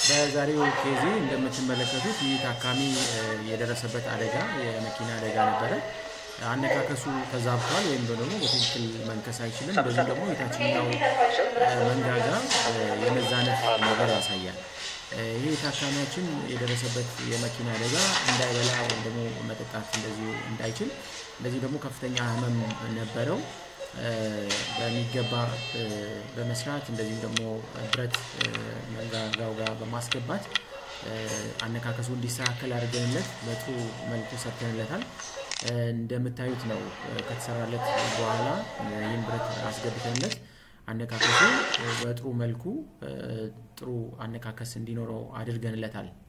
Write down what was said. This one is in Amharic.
በዛሬው ኬዚ እንደምትመለከቱት ይህ ታካሚ የደረሰበት አደጋ የመኪና አደጋ ነበረ። አነካከሱ ተዛብቷል ወይም ደግሞ በትክክል መንከስ አይችልም። እንደዚሁ ደግሞ የታችኛው መንጋጋ የመዛነፍ ነገር ያሳያል። ይህ ታካሚያችን የደረሰበት የመኪና አደጋ እንዳይበላ ወይም ደግሞ መጠጣት እንደዚሁ እንዳይችል እንደዚህ ደግሞ ከፍተኛ ህመም ነበረው። በሚገባ በመስራት እንደዚሁም ደግሞ ብረት መንጋጋው ጋር በማስገባት አነካከሱ እንዲስተካከል አድርገንለት በጥሩ መልኩ ሰርተንለታል። እንደምታዩት ነው ከተሰራለት በኋላ ይህን ብረት አስገብተንለት አነካከሱ በጥሩ መልኩ ጥሩ አነካከስ እንዲኖረው አድርገንለታል።